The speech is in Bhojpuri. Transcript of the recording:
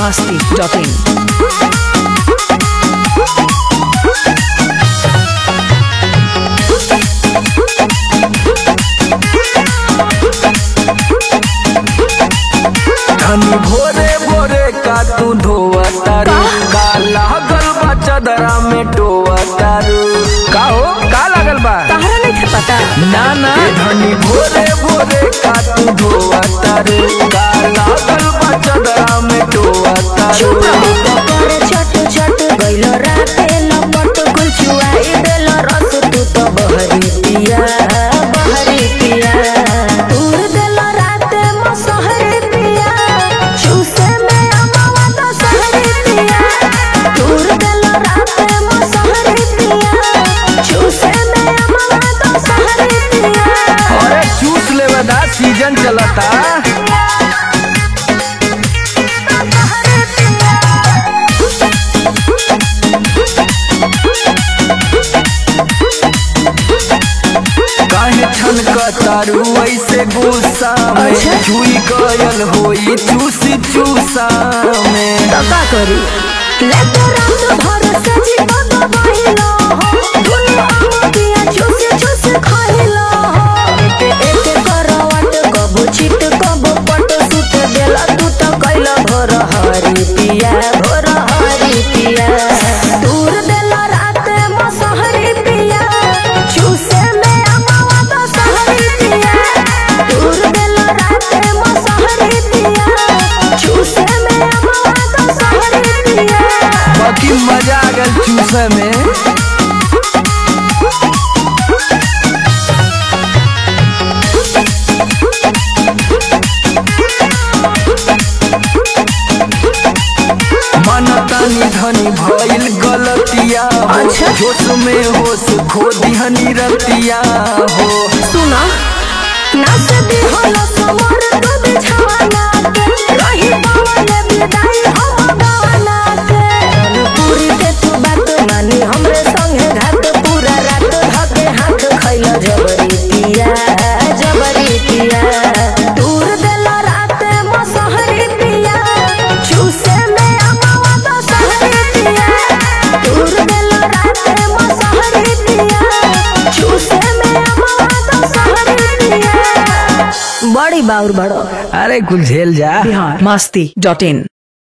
masti.in. धनी भोरे भोरे का तू धोआ तारू का लागल बा चदरा में टोआ तारू का हो का लागल बा तहरा नहीं पता ना ना धनी भोरे भोरे का तू धोआ तारू का लागल बा चदरा में टोआ तारू करे छट छट गइलो राते लपट कुल चुआई देलो रस तू तो बहरी पिया बहरी पिया दूर देलो राते मसहरी पिया चूसे में अमावा तो सहरी पिया दूर देलो राते मसहरी पिया चूसे में अमावा तो सहरी पिया अरे चूस लेवे दा सीजन चलता सहरी पिया काहे छनक तारू ऐसे गुस्सा में अच्छा। छुई गयल होई चूसी चूसा में तो का करी लेके रात भर से जीवन बहिलो हो दुनिया दिया चूस चूस खाइलो हो एक एक करवट कबो चित कबो पट सुत देला तू तो कैला भोर हरी पिया भोर हरी पिया दूर देला रात मसहरी पिया चूसे में अमावा तो सहरी पिया दूर देला रात मसहरी पिया चूसे में अमावा तो सहरी पिया बाकी मजा आ गल चूसे में मनतानी धनी भइल गलतिया हो अच्छा। जोश में होश खो दिहनी रतिया हो सुना नाच दी होला समर तो बिछाना के रही पवन विदाई हम गाना के पूरी के तू बात मानी हमरे संगे घाट पूरा रात धके हाथ खैला जबरी पिया जबरी पिया दूर देला रात मसहरी पिया चूसे में अमावा तो सहरी पिया दूर देला रात मसहरी पिया चूसे में अमावा तो सहरी पिया बड़ी बाउर बड़ो अरे कुछ झेल जा Bihar masti.in.